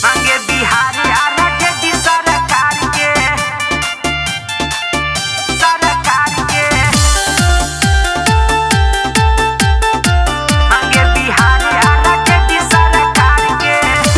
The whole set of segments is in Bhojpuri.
मांगे बिहार आरजेडी सरकार के सरकार के मांगे बिहार आरजेडी सरकार के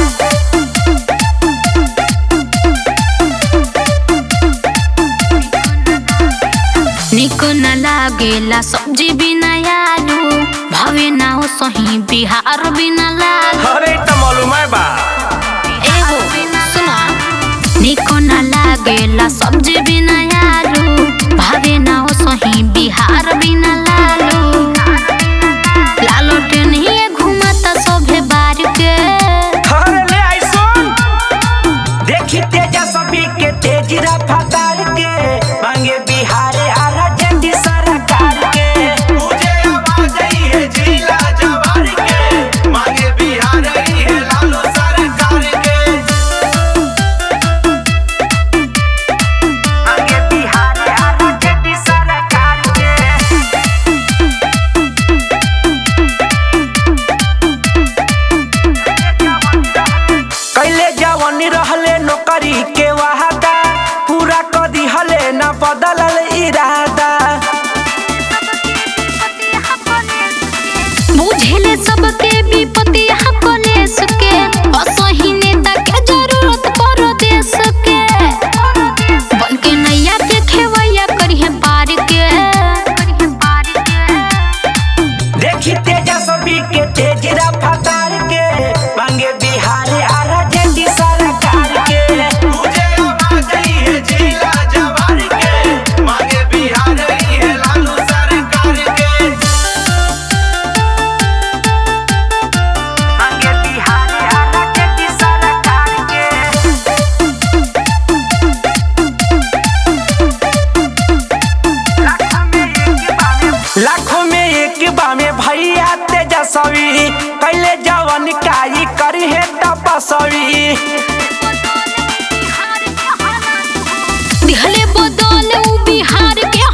निको न लागेला सब्जी बिना आलू भवे ना हो सही बिहार बिना लालू अरे त मालूम है बा एहो सुना निको न लागेला सब्जी बिना आलू भवे ना हो सही बिहार बिना लालू लालो टेनिए घुमाता सोभे बार के अरे ले आई सुन देखी तेजस्वी के तेज रफ्तार के मांगे बिहार आरजेडी सरकार के मुझे आवाज आई है जिला जवार के मांगे बिहार आई है लालू सरकार के मांगे बिहार आरजेडी सरकार के कैले जवान रहले नौकरी के वादा पूरा कर दिहले न बदलल इरादा बुझेले सबके विपत्ति यहाँ कलेस के असही नेता के जरूरत परो देश के बन के नैया के खेवैया करिहे पार के देखी तेजस्वी के तेज रफ्तार के मांगे बिहार आरजेडी सरकार के मुझे आवाज आई है जिला जवार के मांगे बिहार आई है लालू सरकार के मांगे बिहार आरजेडी सरकार के लाखों में एक बामे भैया तेजस्वी कैले जवन काई करी है तपस्वी दिहले बदल उ बिहार के